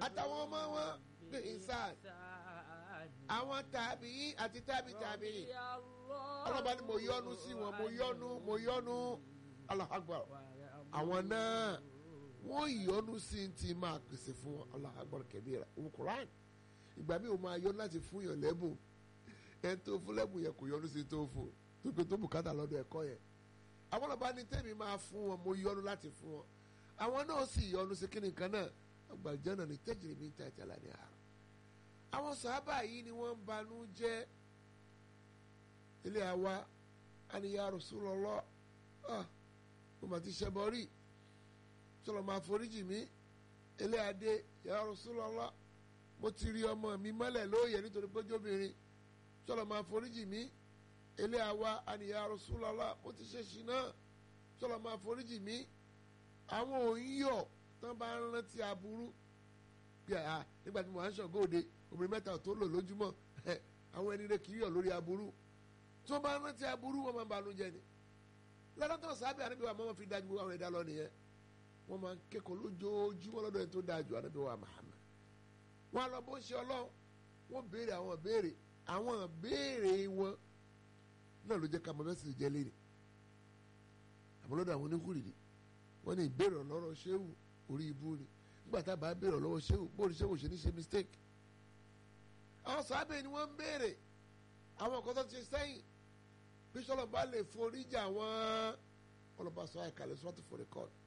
àtàwọn ọmọ wọn ní ìsàn àwọn tàbí àti tàbí tàbí ọlọ́ba ni mo yọ́nú sí wọn mo yọ́nú mo yọ́nú Allahu Akbar àwọn náà wọ́n yọ́nú sí ti máa pèsè fún wọn Allahu Akbar kabira òun Quran ìgbà mi ò máa yọ́nú láti fún yàn lẹ́bùn ẹni tó fún lẹ́bùn yẹn kò yọ́nú sí tó fún tó pé tó bùkátà lọ́dọ̀ ẹ̀kọ́ yẹn àwọn ọlọ́ba ní tẹ́mi máa fún wọn mo yọ́nú láti fún wọn àwọn náà sì yọ́nú sí kíni kan náà àgbàjánà ní tẹ́jìrì mi ta ìtàlá ní àrùn àwọn sàábà yìí ni wọ́n ń banú jẹ́ ilé àwa àníyá Rasulullah ah mo mà ti ṣẹbọ rí sọlọ máa foríjì mí ilé adé ya Rasulullah mo ti rí ọmọ mi mọ́lẹ̀ lóye nítorí pé jóbìnrin sọlọ máa foríjì mí ilé àwa àníyá Rasulullah mo ti ṣe ṣìnà sọlọ máa foríjì mí àwọn òyìnbó tán bá ń rántí aburú bí a nígbà tí mo wà ń ṣọ̀gọ́ òde obìnrin mẹ́ta tó lò lójúmọ́ àwọn ẹni rẹ kì í yọ̀ lórí aburú tí wọ́n bá ń rántí aburú wọ́n máa ń banú jẹ́ ni lọ́dọ̀ sábẹ́ ànábì wa máa fi dájú àwọn ẹ̀dá lọ nìyẹn wọ́n máa ń kẹ́kọ̀ọ́ lójoojúmọ́ lọ́dọ̀ ẹni tó dájú ànábì wa Muhammad wọ́n á lọ bó ń ṣe ọlọ́run wọ́n béèrè àwọn béèrè àwọn béèrè wọn náà ló jẹ́ ká mọ mẹ́sì jẹ́ léèrè àmọ́ lọ́dọ̀ àwọn oníkùrìdì wọ́n ní ìbéèrè ọlọ́rọ̀ ṣéwù orí ibú ni nígbà tá a bá béèrè lọ́wọ́ ṣéwù bóòlù ṣéwù ṣe ní ṣe mistake àwọn sábẹ́ ni wọ́n ń béèrè àwọn nǹkan tó ti sẹ́yìn bí sọlọ bá lè foríjà wọn ọlọ́ba sọ àìkàlẹ̀ sọ́tù for record